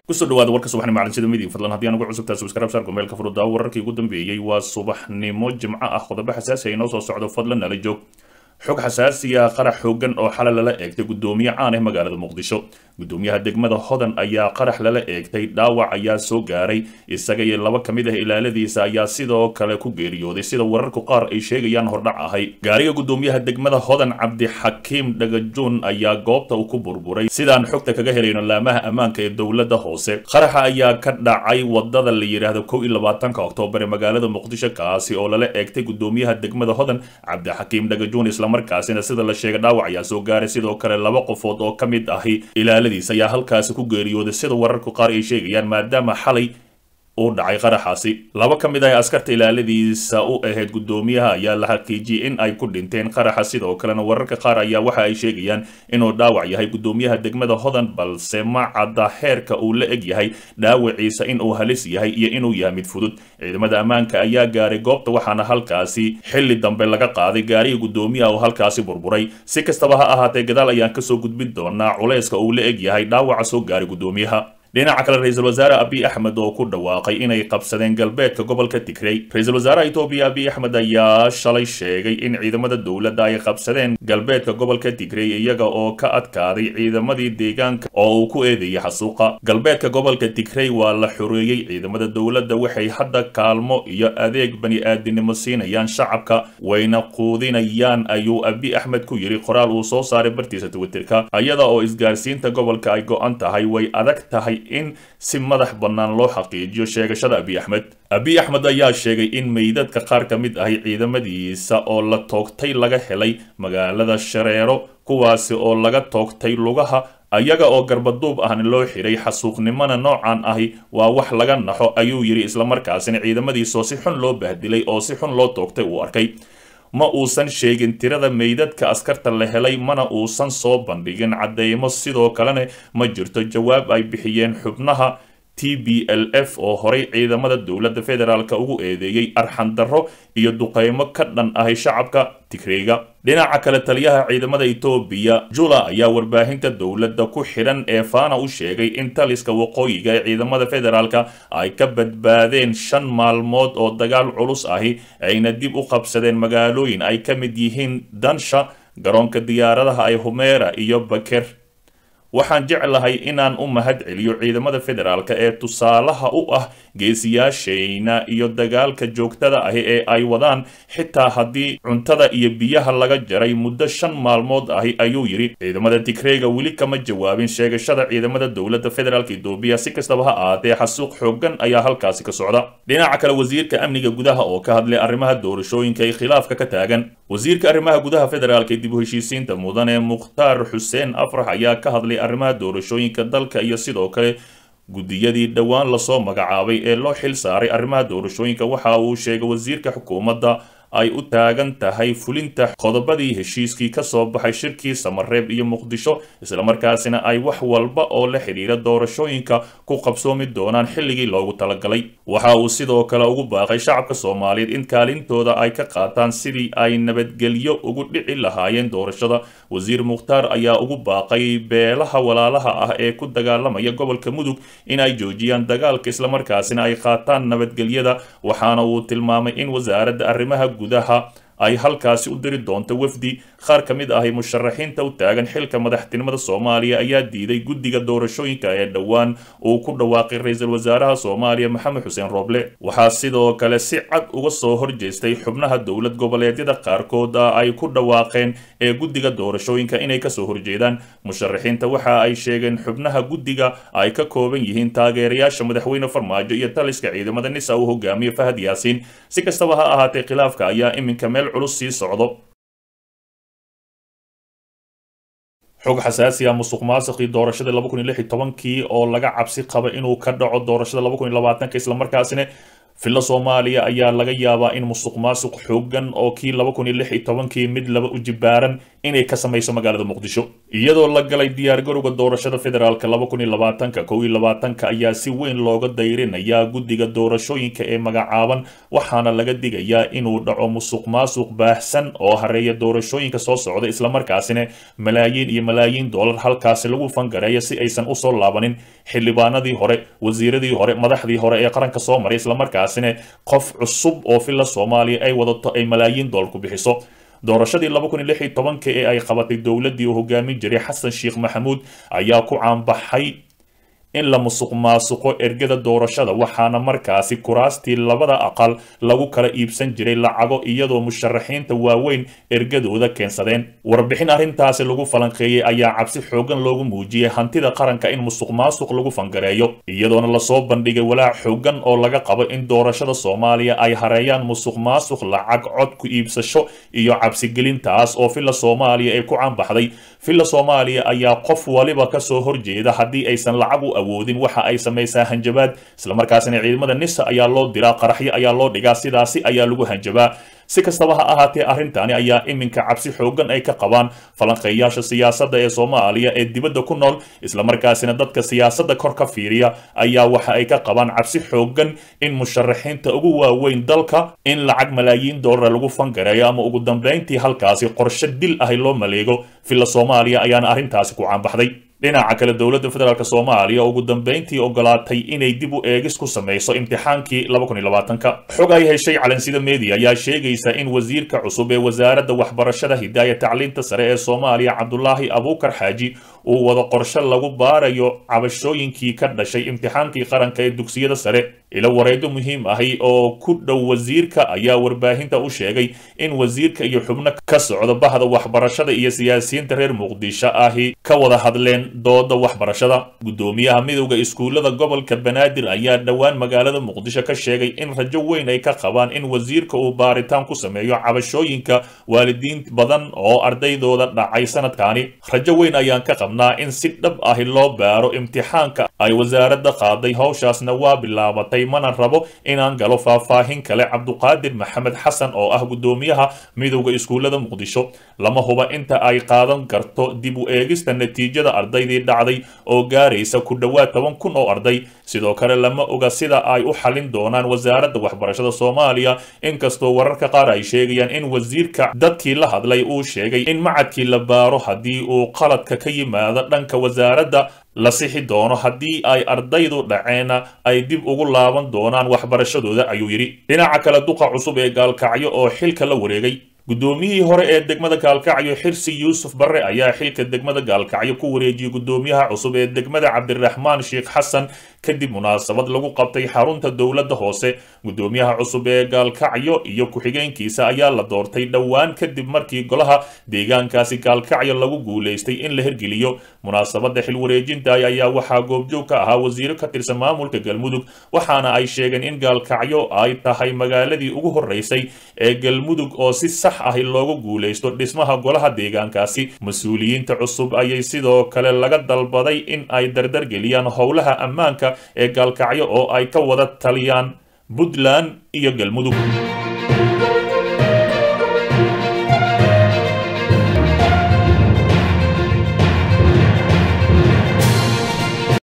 kusoo dhawaada warka subaxnimo macalinsida midig fadlan haddii aan ugu cusubtaa subscribe saarku meelka furuddaa wararkii ugu dambeeyey waa subaxnimo jimco ah qodobo xasaasi ay noo soo socdo fadlan nala joog xog xasaasiya qarax xoogan oo xalay lala eegtay guddoomiye caan ah magaalada muqdisho guddoomiyaha degmada hodan ayaa qarax lala eegtay dhaawac ayaa soo gaaray isaga iyo laba ka mid ah ilaaladiisa ayaa sidoo kale ku geeriyooday sida wararku qaar ay sheegayaan hordhac ahay gaariga guddoomiyaha degmada hodan cabdixakiim dhagajuun ayaa goobta uu ku burburay sidaan xogta kaga helayno laamaha ammaanka ee dowladda hoose qaraxa ayaa ka dhacay wadada la yidhaahdo kow iyo labaatanka oktoobar ee magaalada muqdisho kaasi oo lala eegtay guddoomiyaha degmada hodan cabdixakiim dhagajuun markaasina sida la sheegay dhaawac ayaa soo gaaray sidoo kale laba qofood oo ka mid ahi ilaaladiis ayaa halkaasi ku geeriyooday sida wararku qaar ay sheegayaan maadaama xalay uu dhacay qaraxaasi laba ka mid ah askarta ilaaladiisa u ahayd guddoomiyaha ayaa la xaqiijiyey in ay ku dhinteen qaraxa sidoo kalena wararka qaar ayaa waxa ay sheegayaan inuu dhaawac yahay guddoomiyaha degmada hodan balse ma cadda heerka uu la eg yahay dhaawaciisa in uu halis yahay iyo inuu yahay mid fudud ciidamada ammaanka ayaa gaaray goobta waxaana halkaasi xilli dambe laga qaaday gaariga guddoomiyaha oo halkaasi burburay si kastaba ha ahaatee gadaal ayaan kasoo gudbin doonaa culayska uu la eg yahay dhaawaca soo gaaray guddoomiyaha dhinaca kale ra-iisul wasaare abiy axmed oo ku dhawaaqay inay qabsadeen galbeedka gobolka tigrey ra-iisul wasaaraha etoobiya abiy axmed ayaa shalay sheegay in ciidamada dowladda ay qabsadeen galbeedka gobolka tigrey iyaga oo ka adkaaday ciidamadii deegaanka oo uu ku eedeeyay xasuuqa galbeedka gobolka tigrey waa la xoreeyey ciidamada dowladda waxay hadda kaalmo iyo adeeg bani-aadinimo siinayaan shacabka wayna quudinayaan ayuu abiy axmed ku yidhi qoraal uu soo saaray bartiisa twitterka iyada oo isgaarsiinta gobolka ay go-an tahay way adag tahay in si madax bannaan loo xaqiijiyo sheegashada abiy axmed abiy axmed ayaa sheegay in meydadka qaar ka mid ahi ciidamadiisa oo la toogtay laga helay magaalada shareero kuwaasi oo laga toogtay lugaha ayaga oo garbaduub ahna loo xiray xasuuqnimona noocan ahi waa wax laga naxo ayuu yidhi islamarkaasina ciidamadiisoo si xun loo bahdilay oo si xun loo toogtay uu arkay ma uusan sheegin tirada meydadka askarta la helay mana uusan soo bandhigin cadeymo sidoo kalena ma jirto jawaab ay bixiyeen xubnaha t b l f oo horay ciidamada dowladda federaalk ugu eedeeyey arxandarro iyo duqeymo ka dhan ahay shacabka tigreyga dhinaca kale taliyaha ciidamada etoobiya jula ayaa warbaahinta dowladda ku xidhan ee faana u sheegay in taliska waqooyiga ee ciidamada federaalka ay ka badbaadeen shan maalmood oo dagaal culus ahi ayna dib u qabsadeen magaalooyin ay ka mid yihiin dansha garoonka diyaaradaha ay humeera iyo baker waxaan jeclahay inaan u mahad celiyo ciidamada federaalk ee tusaalaha u ah geesiyaashayna iyo dagaalka joogtada ahi ee ay wadaan xitaa haddii cuntada iyo biyaha laga jaray muddo shan maalmood ahi ayuu yidhi ciidamada tigreyga weli kama jawaabin sheegashada ciidamada dowladda federaalk etoobiya si kastaba ha ahaatee xasuuq xoogan ayaa halkaasi ka socda dhinaca kale wasiirka amniga gudaha oo ka hadlay arrimaha doorashooyinka ee khilaafka ka taagan wasiirka arrimaha gudaha federaalk ee dib u heshiisiinta mudan ee mukhtaar xuseen afrax ayaa ka hadlay arrimaha doorashooyinka dalka iyo sidoo kale guddiyadii dhowaan lasoo magacaabay ee loo xil saaray arrimaha doorashooyinka waxa uu sheegay wasiirka xukuumadda ay u taagan tahay fulinta qodobadii heshiiskii ka soo baxay shirkii samareeb iyo muqdisho islamarkaasina ay wax walba oo la xidhiira doorashooyinka ku qabsoomi doonaan xilligii loogu talagalay waxa uu sidoo kale ugu baaqay shacabka soomaaliyeed in kaalintooda ay ka qaataan sidii ay nabadgelyo ugu dhici lahaayeen doorashada wasiir mukhtaar ayaa ugu baaqay beelaha walaalaha ah ee ku dagaalamaya gobolka mudug in ay joojiyaan dagaalka islamarkaasina ay qaataan nabadgelyada waxaana uu tilmaamay in wasaaradda arrimaha gudaha ay halkaasi u diri doonto wafdi qaar ka mid ahi musharaxiinta u taagan xilka madaxtinimada soomaaliya ayaa diiday guddiga doorashooyinka ee dhowaan uu ku dhawaaqay ra-iisul wasaaraha soomaaliya maxamed xuseen rooble waxaa sidoo kale si cad uga soo horjeestay xubnaha dowlad goboleedyada qaarkood ay ku dhawaaqeen ee guddiga doorashooyinka inay kasoo horjeedaan musharaxiinta waxa ay sheegeen xubnaha guddiga ay ka kooban yihiin taageerayaasha madaxweyne farmaajo iyo taliska ciidamada nisa uu hogaamiye fahad yaasiin si kastaba ha ahaatee khilaafka ayaa iminka meel culus sii socdo xog xasaasi ah musuq maasuqii doorashadii laba kun iyo lix iyo tobankii oo laga cabsi qaba inuu ka dhaco doorashada laba kun iyo labaatanka islamarkaasina filla soomaaliya ayaa laga yaabaa in musuq maasuq xoogan oo kii laba kun iyo lix iyo tobankii mid laba u jibaaran inay ka samayso magaalada muqdisho iyadoo la galay diyaargarowga doorashada federaalka laba kun iyo labaatanka kow iyo labaatanka ayaa si weyn looga dayrinayaa guddiga doorashooyinka ee magacaaban waxaana laga digayaa inuu dhaco musuq maasuq baahsan oo hareeya doorashooyinka soo socda islamarkaasina malaayiin iyo malaayiin dollar halkaasi lagu fangareeya si aysan usoo laabanin xildhibaanadii hore wasiiradii hore madaxdii hore ee qaranka soo maray islamarkaasina qof cusub oo filla soomaaliya ay wadato ay malaayiin dollar ku bixiso doorashadii laba kun iyo lix iyo tobanka ee ay qabatay dowladdii uu hogaamin jiray xasan sheekh maxamuud ayaa ku caanbaxay in la musuq maasuqo ergada doorashada waxaana markaasi kuraastii labada aqal lagu kala iibsan jiray lacago iyadoo musharaxiinta waaweyn ergadooda keensadeen warbixin arrintaasi lagu falanqeeyey ayaa cabsi xoogan loogu muujiyey hantida qaranka in musuq maasuq lagu fangareeyo iyadoona lasoo bandhigay walaac xoogan oo laga qabo in doorashada soomaaliya ay hareeyaan musuq maasuq lacag cod ku iibsasho iyo cabsigelintaas oo filla soomaaliya ay ku caanbaxday filla soomaaliya ayaa qof waliba kasoo horjeeda haddii aysan lacag u awoodin waxa ay samaysaa hanjabaad islamarkaasina ciidamada nisa ayaa loo diraa qaraxyo ayaa loo dhigaa sidaasi ayaa lagu hanjabaa si kastaba ha ahaatee arrintani ayaa iminka cabsi xoogan ay ka qabaan falanqeeyaasha siyaasadda ee soomaaliya ee dibadda ku nool islamarkaasina dadka siyaasadda kor ka fiiriya ayaa waxa ay ka qabaan cabsi xoogan in musharaxiinta ugu waaweyn dalka in lacag malaayiin dollara lagu fangareeyo ama ugu dambayntii halkaasi qorshe dil ahi loo maleego filla soomaaliya ayaana arrintaasi ku caanbaxday dhinaca kale dowladda federaalk soomaaliya ugu dambayntii ogolaatay inay dib u eegis ku samayso imtixaankii ka xog ay heshay calansida media ayaa sheegaysa in wasiirka cusub ee wasaaradda waxbarashada hidaaya tacliinta sare ee soomaaliya cabdulaahi abuukar xaaji uu wado qorshe lagu baarayo cabashooyinkii ka dhashay imtixaankii qaranka ee dugsiyada sare ilo wareedo muhiim ahi oo ku dhow wasiirka ayaa warbaahinta u sheegay in wasiirka iyo xubno ka socda bahda waxbarashada iyo siyaasiyiinta reer muqdisho ahi ka wada hadleen dooda waxbarashada guddoomiyaha midowda iskuullada gobolka banaadir ayaa dhowaan magaalada muqdisho ka sheegay in rajo weyn ay ka qabaan in wasiirka uu baaritaan ku sameeyo cabashooyinka waalidiin badan oo ardaydooda dhacay sanadkaani rajo weyn ayaan ka qabnaa in si dhab ahi loo baaro imtixaanka ay wasaaradda qaaday howshaasna waa bilaabatay mana rabo inaan galo faahfaahin kale cabduqaadir maxamed xasan oo ah guddoomiyaha midowda iskuullada muqdisho lama huba inta ay qaadan karto dib u eegista natiijada ardaydii dhacday oo gaaraysa ku dhowaad toban kun oo arday sidoo kale lama oga sida ay u xalin doonaan wasaaradda waxbarashada soomaaliya inkastoo wararka qaar ay sheegayaan in wasiirka dadkii la hadlay uu sheegay in macadkii la baaro haddii uu qaladka ka yimaado dhanka wasaaradda la sixi doono haddii ay ardaydu dhaceenna ay dib ugu laaban doonaan waxbarashadooda ayuu yidhi dhinaca kale duqa cusub ee gaalkacyo oo xilka la wareegay guddoomiyihii hore ee degmada gaalkacyo xirsi yuusuf barre ayaa xilka degmada gaalkacyo ku wareejiyey guddoomiyaha cusub ee degmada cabdiraxmaan sheekh xasan kadib munaasabad lagu qabtay xarunta dowladda hoose guddoomiyaha cusub ee gaalkacyo iyo ku-xigeenkiisa ayaa la doortay dhowaan kadib markii golaha deegaankaasi gaalkacyo lagu guulaystay in la hirgeliyo munaasabadda xilwareejinta ayaa waxaa goobjoog ka ahaa wasiiro ka tirsan maamulka galmudug waxaana ay sheegeen in gaalkacyo ay tahay magaaladii ugu horreysay ee galmudug oo si sax ahi loogu guulaysto dhismaha golaha deegaankaasi mas-uuliyiinta cusub ayay sidoo kale laga dalbaday in ay dardargeliyaan howlaha ammaanka ee gaalkacyo oo ay ka wada taliyaan puntland iyo galmudug